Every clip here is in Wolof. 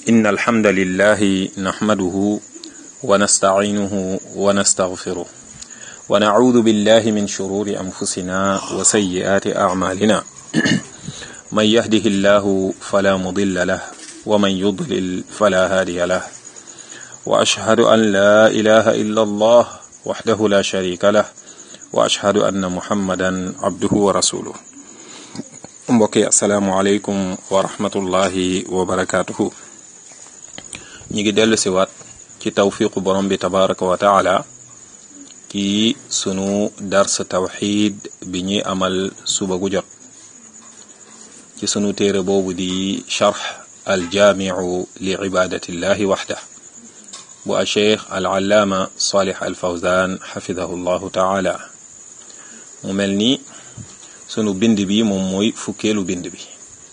إن الحمد لله نحمده ونستعينه ونستغفره ونعوذ بالله من شرور أنفسنا وسيئات أعمالنا من يهده الله فلا مضل له ومن يضلل فلا هادي له وأشهد أن لا إله إلا الله وحده لا شريك له وأشهد أن محمدا عبده ورسوله mbokk yi asalaamualeykum wa rahmatullahi wa barakaatuhu ñi ngi dellu siwaat ci tawfiqu borom bi tabaraka wa taala ci sunu dars tawxid bi ñuy amal suba gu jot ci sunu téere boobu di charx aljaamiu li ibadatillahi waxda bu a cheikh al allaama salih al fawzan xafidahu llahu taala mu mel ni sunu bind bi moom mooy fukkeelu bind bi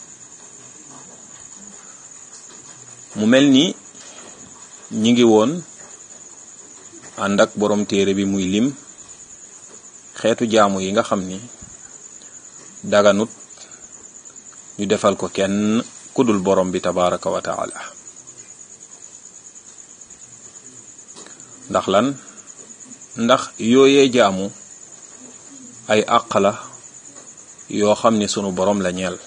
mu mel ni ñi ngi woon ànd ak borom téere bi muy lim xeetu jaamu yi nga xam ni daganut ñu defal ko kenn kudul borom bi tabaraka wa taala ndax lan ndax yooyee jaamu ay àq la yoo xam ni sunu borom la ñeel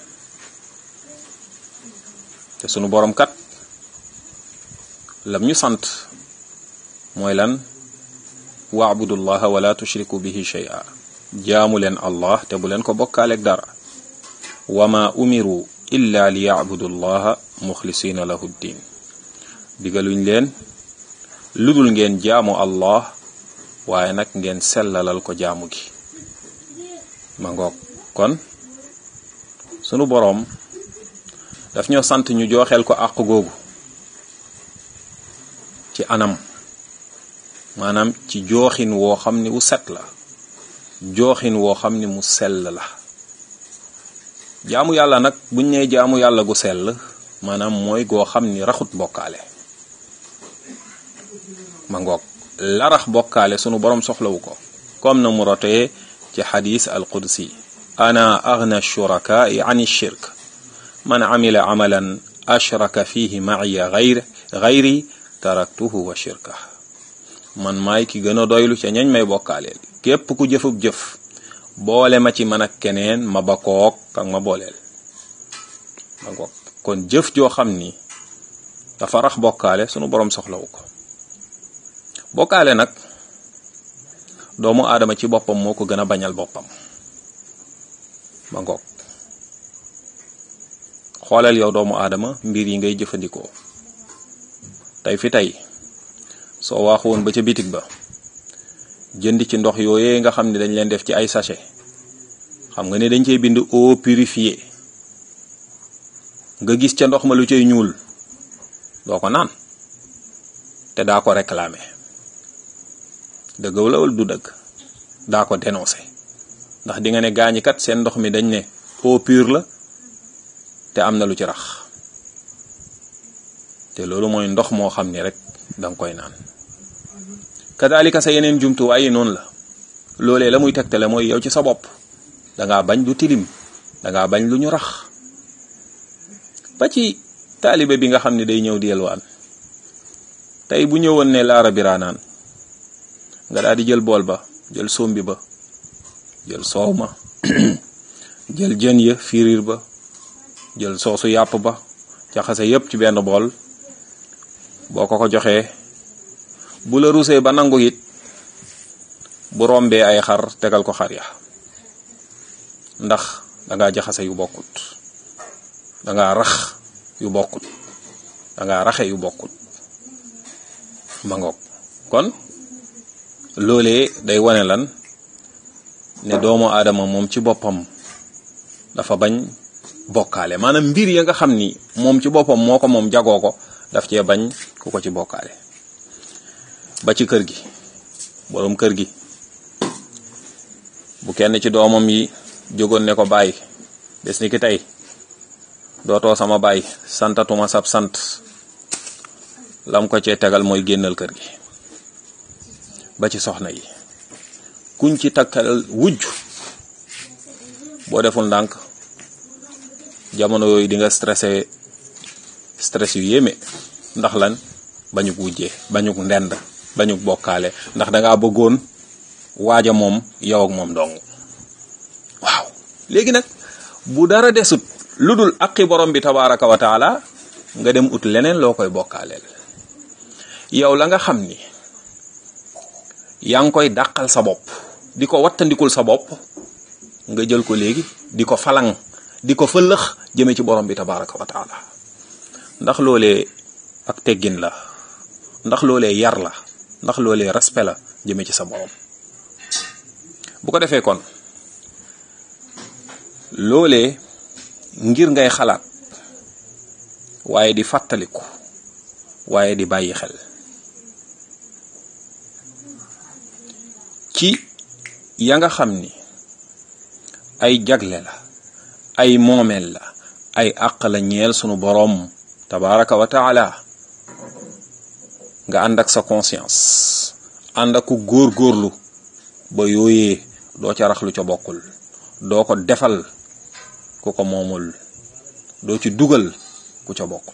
te sunu borom kat lam ñu sant mooy lan waabudullaha wala tushriku bihi shay'a jaamu leen allah te bu leen ko bokkaaleeg dara wama umiru illa li yacbudu llaha muxlisina lahu ddin digaluñ leen ludul ngeen jaamu allah waaye nag ngeen sellalal ko jaamu gi ma ngoog kon sunu boroom daf ñoo sant ñu jooxeel ko àq googu ci anam maanaam ci jooxin woo xam ni wu set la jooxin woo xam ni mu sell la jaamu yàlla nag buñ nee jaamu yàlla gu sell maanaam mooy goo xam ni raxut bokkaale ma ngoog la rax bokkaale sunu boroom soxlawu ko comme na mu rotee ci xadis al qudsi ana agna shurakaai an shirk man amila amalan ashraka fihi maciya gayr gayri taraktuhu wa shirka man maay ki gën a doylu ca ñañ may bokkaaleel képp ku jëfub jëf boole ma ci man ak keneen ma ba kook ak ma booleel ma ngoog kon jëf joo xam ni dafa rax bokkaale sunu boroom soxlawu ko bokkaale nag doomu aadama ci boppam moo ko gën a bañal boppam ma ngoog xoolal yow doomu aadama mbir yi ngay jëfandikoo tey fi tey soo waaxu woon ba ca bitig ba jënd ci ndox yooyee nga xam ne dañ leen def ci ay sachet xam nga ne dañ cey bind eau purifiée nga gis ca ndox ma lu cay ñuul doo ko naan te daa ko réclamer dëgg la wala du dëgg daa ko dénoncé ndax di nga ne gaañi kat seen ndox mi dañ ne eau pure la te am na lu ci rax te loolu mooy ndox moo xam ni rek danga koy naan kadalika sa yeneen jumtuwaay yi noonu la loolee la muy tegtale mooy yow ci sa bopp dangaa bañ lu tilim dangaa bañ lu ñu rax ba ci taalibe bi nga xam ne day ñëw di yelwaan tey bu ñëwoon ne laara biraanaan nga daal di jël bool ba jël sombi ba jël soow ma jël jën ya firiir ba jël soosu yàpp ba jaxase yépp ci benn bool boo ko ko joxee bu la rusee ba nangu it bu rombee ay xar tegal ko xar ya ndax dangaa jaxase yu bokkut dangaa rax yu bokkut dangaa raxe yu bokkut ma ngoog kon loolee day wane lan ne doomu aadama moom ci boppam dafa bañ bokkaale maanaam mbir ya nga xam ni moom ci boppam moo ko moom jagoo ko daf cee bañ ku ko ci bokkaale ba ci kër gi boroom kër gi bu kenn ci doomam yi jógoon ne ko bàyyi bés ni ki tey dootoo sama bàyyi santatuma sab sant lam ko cee tegal mooy génnal kër gi ba ci soxna yi kuñ ci takkal wujj boo deful ndànk jamono yooyu di nga stressé stress yu yéeme ndax lan bañuk wujjee bañuk ndend bañuk bokkaale ndax dangaa bëggoon waaja moom yow ak moom dong waaw léegi nag bu dara desut lu dul aqi borom bi tabaraka wa taala nga dem ut leneen loo koy bokkaaleel yow la nga xam ni yaa ngi koy dàqal sa bopp di ko wattandikul sa bopp nga jël ko léegi di ko falang di ko fëllëx jëme ci borom bi tabaraka wa taala ndax loolee ak teggin la ndax loolee yar la ndax loolee respect la jëme ci sa borom bu ko defee kon loolee ngir ngay xalaat waaye di fàttaliku waaye di bàyyi xel ci ya nga xam ni ay jagle la ay moomeel la ay àq la ñeel sunu boroom tabaraka wa taala nga ànd ak sa conscience ànd ak ku góor-góorlu ba yooyee doo ca rax lu ca bokkul doo ko defal ku ko moomul doo ci dugal ku ca bokkul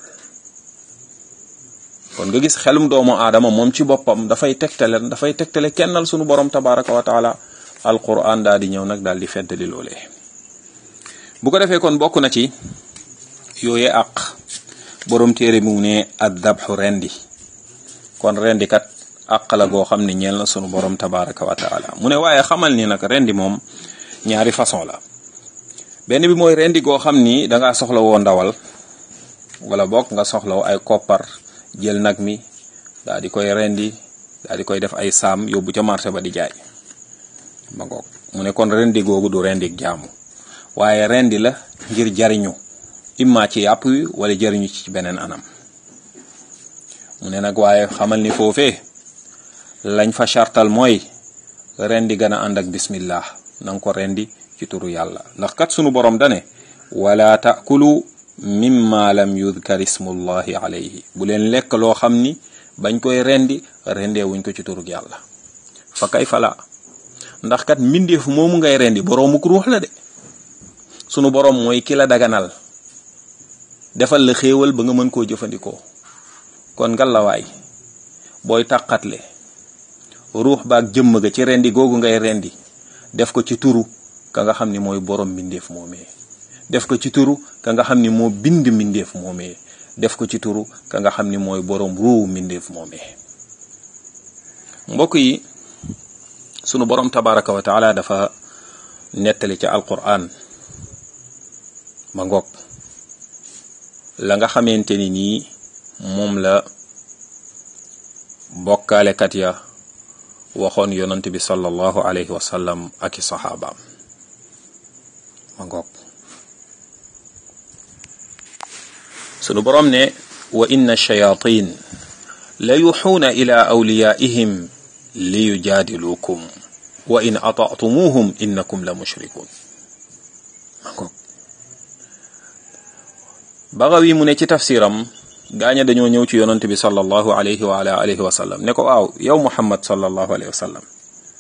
kon nga gis xelum doomu aadama moom ci boppam dafay tegtale dafay tegtale kennal sunu borom tabaraka wa taala alquran daal di ñëw nag daal di feddali loolee bu ko defee kon bokk na ci yooye àq borom téere bi mu ne addabxu rendi kon rendi kat àq la goo xam ne ñeel na sunu borom tabaraka wa taala mu ne waaye xamal ni nag rendi moom ñaari façon la benn bi mooy rendi goo xam ni dangaa soxla woo ndawal wala bokk nga soxla woo ay koppar jël nag mi daal di koy rendi daal di koy def ay saam yóbbu ca marché ba di jaay ma ngoog mu ne kon rendi googu du rendi jaamu waaye rendi la ngir jariñu imma ci yàpp wi wala jariñu ci beneen anam mu ne nag waaye xamal ni foofee lañ fa chartal mooy rendi gën a ànd ak bismillah na nga ko rendi ci turu yàlla ndax kat sunu borom dane wala taakulu mimma lam yudkar ismullahi alayhi bu leen lekk loo xam ni bañ koy rendi rendee wuñ ko ci turug yàlla fa kay fala ndax kat mbindeef moomu ngay rendi boroomuk ruux la de sunu boroom mooy ki la daganal defal la xéewal ba nga mën koo jëfandikoo kon ngalawaay booy tàqatle ruux baak jëmm ga ci rendi googu ngay rendi def ko ci turu ka nga xam ni mooy boroom mbindeef moomee def ko ci turu ka nga xam ni moo bind mbindeef moomee def ko ci turu ka nga xam ni mooy boroom ruuwu mbindeef moomee mbokk yi sunu boroom tabaraka wa taala dafa nettali ca alquran ma ngoog la nga xamante ni nii moom la bokkaalekat ya waxoon yonant bi sallallahu alayhi wa sallam ak i saxaabaam ma ngoog sunu boroom ne wa inna shayatin la yuxuuna ila awliyaihim li yujaadiluukum wa in ataatumuhum innakum la mushrikun ma ngoog Bagawi mu ne ci tafsiram gaaña dañoo ñëw ci yonant bi sallallahu alayhi wa ala alihi wa sallam ne ko waaw yow Muhammad sallallahu alayhi wa sallam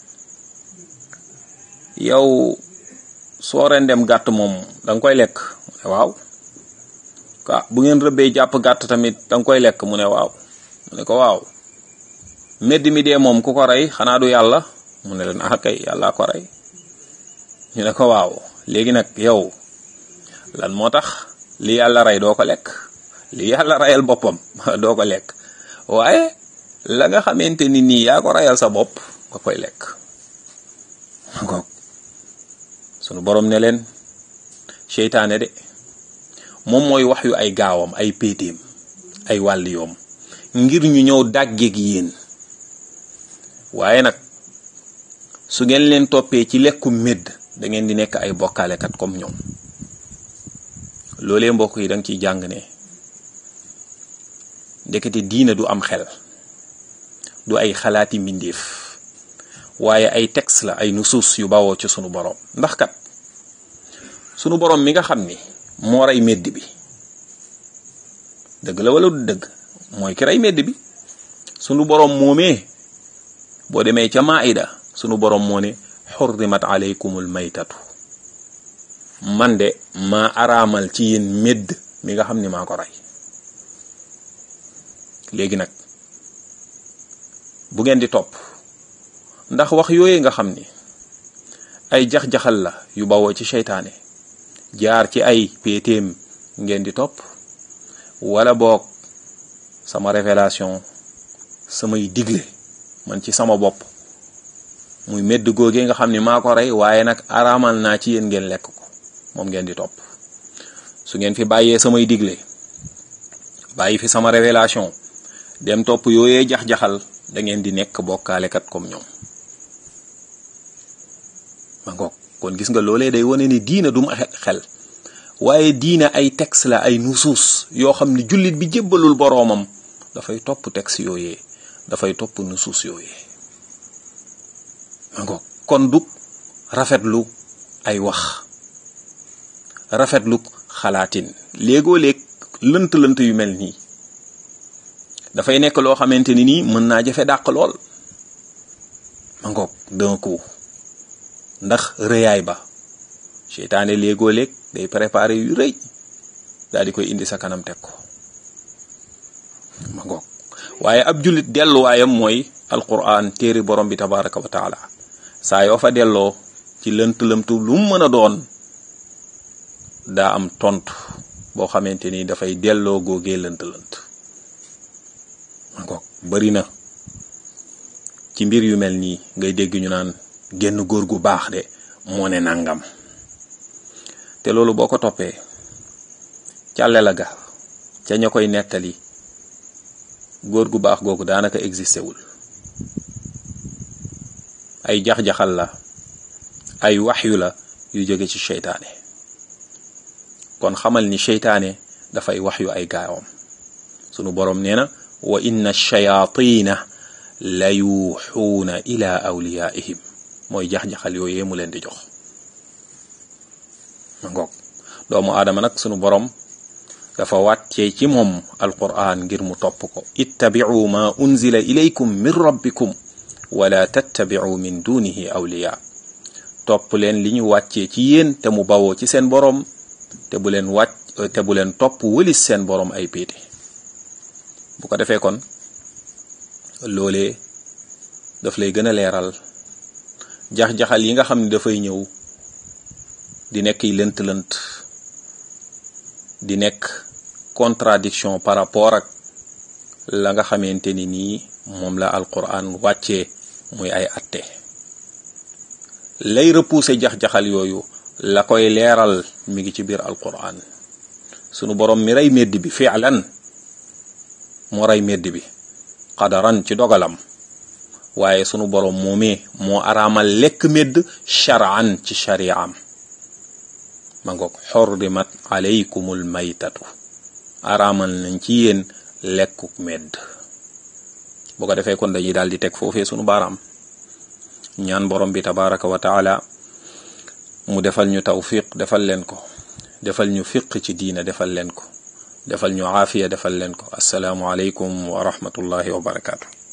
yow soo rendem gàtt moom da nga koy lekk waaw ah bu ngeen rëbbee jàpp gàtt tamit da nga koy lekk mu ne waaw mu ne ko waaw medd mi dee moom ku ko rey xanaa du yàlla mu ne leen ah kay yàlla ko rey ñu ne ko waaw léegi nag yow lan moo tax li yàlla rey doo ko lekk li yàlla reyal boppam doo ko lekk waaye la nga xamante ni nii yaa ko reyal sa bopp nga koy lekk ngoog sunu borom ne leen seytaane de moom mooy wax yu ay gaawam ay péetéem ay wàlli yoom ngir ñu ñëw dàggeeg yéen waaye nag su ngeen leen toppee ci lekku médd da ngeen di nekk ay bokkaalekat comme ñoom loolee mbokk yi da nga ciy jàng ne ndekete diina du am xel du ay xalaati mbindeef waaye ay texte la ay nusuus yu bawoo ci sunu borom ndax kat sunu borom mi nga xam ni moo rey medd bi dëgg la wala du dëgg mooy ki rey medd bi sunu borom moomee boo demee ca maida sunu borom moo ne xurrimat aleykumul maytatu man de maa araamal ci yéen medd mi nga xam ni maa ko rey léegi nag bu ngeen di topp ndax wax yooyu nga xam ni ay jax-jaxal la yu bawoo ci seytaane jaar ci ay péetéem ngeen di topp wala boog sama révélation samay digle man ci sama bopp muy medd góogee nga xam ni maa ko rey waaye nag araamal naa ci yéen ngeen lekk ko moom ngeen di topp su ngeen fi bàyyee samay digle bàyyi fi sama révélation dem topp yooyee jax-jaxal da ngeen di nekk bokkaalekat comme ñoom ma ngoog kon gis nga loolee day wane ni diina du ma xel waaye diina ay texte la ay nusuus yoo xam ni jullit bi jébbalul boroomam dafay topp texte yooyee dafay topp nusuus yooyee ma ngoog kon du rafetlu ay wax rafetlu xalaatin léegoo léeg lënt-lënt yu mel nii dafay nekk loo xamante ni nii mën naa jafe dàq lool ma ngoog d'un coup ndax rëyaay ba seytaane léegoo léeg day préparé yu rëy daal di koy indi sa kanam teg ko ma ngoog waaye ab jullit delluwaayam mooy alquran téere borom bi tabaraka wa taala saa yoo fa delloo ci lënt-lëmtu lu mu mën a doon daa am tontu boo xamante ni dafay delloo góogee lënt-lënt ma ngoog bari na ci mbir yu mel nii ngay dégg ñu naan genn góor gu baax de moo ne nangam te loolu boo ko toppee càlle la ga ca ña koy nettali góor gu baax googu daanaka existé wul ay jax-jaxal la ay waxyu la yu jóge ci seytaane kon xamal ni seytaane dafay waxyu ay gaawam sunu boroom nee na wa inna shayatina la yuuxuuna ila awliyaihim mooy jax-jaxal yooyee mu leen di jox ma ngoog doomu aadama nag sunu borom dafa wàccee ci moom alquran ngir mu topp ko ittabi'u ma unzila ilaykum min rabbikum wala tattabi'u min dunihi awliya topp leen li ñu wàccee ci yéen te mu bawoo ci seen borom te bu leen wàcc te bu leen topp wëlis seen borom ay péete bu ko defee kon loolee daf lay gën a leeral jax-jaxal yi nga xam ne dafay ñëw di nekk yi lënt-lënt di nekk contradiction par rapport ak la nga xamante ni nii moom la alquran wàccee muy ay atte lay repousser jax-jaxal yooyu la koy leeral mi ngi ci biir alquran sunu borom mi rey medd bi fi'lan moo rey medd bi qadaran ci dogalam waaye sunu borom moomee moo araamal lekk medd shar'an ci shari'am ma ngoog xorrimat alaykumul maytatu araamal nañ ci yéen lekkuk medd bu ko defee kon dañuy daal di teg foofee sunu baaraam ñaan borom bi tabaraka wa taala mu defal ñu tawfiq defal leen ko defal ñu fiq ci diina defal leen ko defal ñu aafiya defal leen ko asalaamu aleykum wa rahmatullahi wa barakaatu